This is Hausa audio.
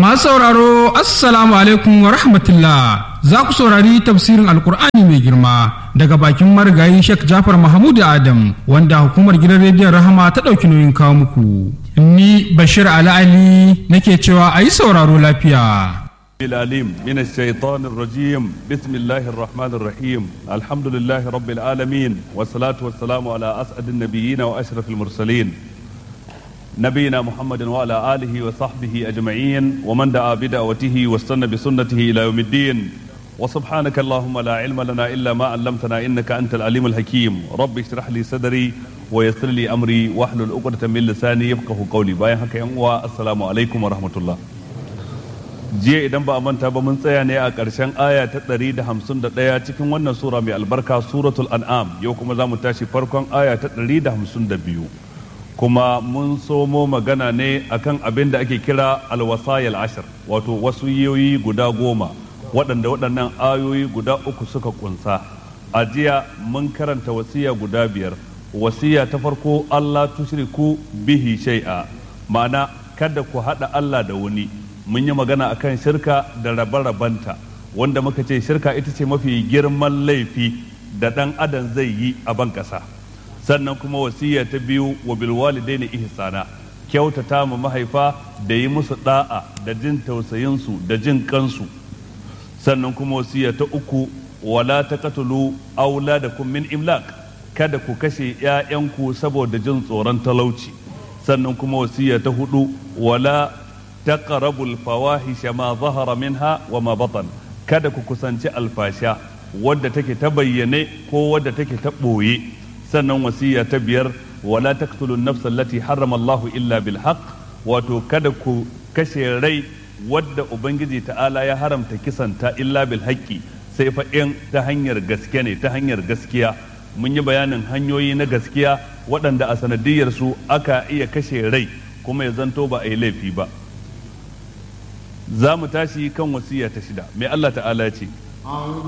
Masu sauraro Assalamu alaikum wa rahmatullah za ku saurari tafsirin Alkur'ani mai girma daga bakin marigayi Sheikh Jafar Mahmud Adam wanda hukumar gidan rediyon Rahama ta ɗauki nauyin kawo muku. Ni Bashir Ali Ali nake cewa a yi sauraro lafiya. العليم من الشيطان الرجيم بسم الله الرحمن الرحيم الحمد لله رب العالمين والصلاة والسلام على أسعد النبيين وأشرف المرسلين نبينا محمد وعلى آله وصحبه أجمعين ومن دعا بدعوته واستنى بسنته إلى يوم الدين وسبحانك اللهم لا علم لنا إلا ما علمتنا إنك أنت العليم الحكيم رب اشرح لي صدري ويسر لي أمري واحلل عقدة من لساني يفقه قولي باين حكا السلام عليكم ورحمة الله jiya idan ba a manta ba mun tsaya ne a ƙarshen aya ta ɗari da hamsin da ɗaya cikin wannan sura mai albarka suratul an'am yau kuma za mu tashi farkon aya ta ɗari da hamsin da biyu kuma mun somo magana ne akan abin da ake kira alwasayil ashir wato wasu yoyi guda goma waɗanda waɗannan ayoyi guda uku suka kunsa a jiya mun karanta wasiya guda biyar wasiya ta farko Allah tushriku bihi shay'a ma'ana kada ku haɗa Allah da wani mun yi magana akan shirka da rabe-rabenta wanda muka ce shirka ita ce mafi girman laifi da ɗan adam zai yi a ban ƙasa sannan kuma wasiya ta biyu wa bilwalidaini ihsana kyautata ma mahaifa da yi musu da'a da jin tausayinsu da jin kansu sannan kuma wasiya ta uku wala taqtulu auladakum min imlaq kada ku kashe 'ya'yanku saboda jin tsoron talauci sannan kuma wasiya ta hudu wala taqrabu al-fawahisha ma zahara minha wa ma batan kada ku kusanci alfasha wadda take ta bayyane ko wadda take ta boye sannan wasiya ta biyar wala taqtulu an-nafsa allati harrama Allahu illa bil haqq wato kada ku kashe rai wadda ubangiji ta'ala ya haramta kisanta illa bil haqqi sai fa in ta hanyar gaske ne ta hanyar gaskiya mun yi bayanin hanyoyi na gaskiya waɗanda a sanadiyar su aka iya kashe rai kuma ya zanto ba a yi laifi ba za mu tashi kan wasiya ta shida mai Allah ta'ala ce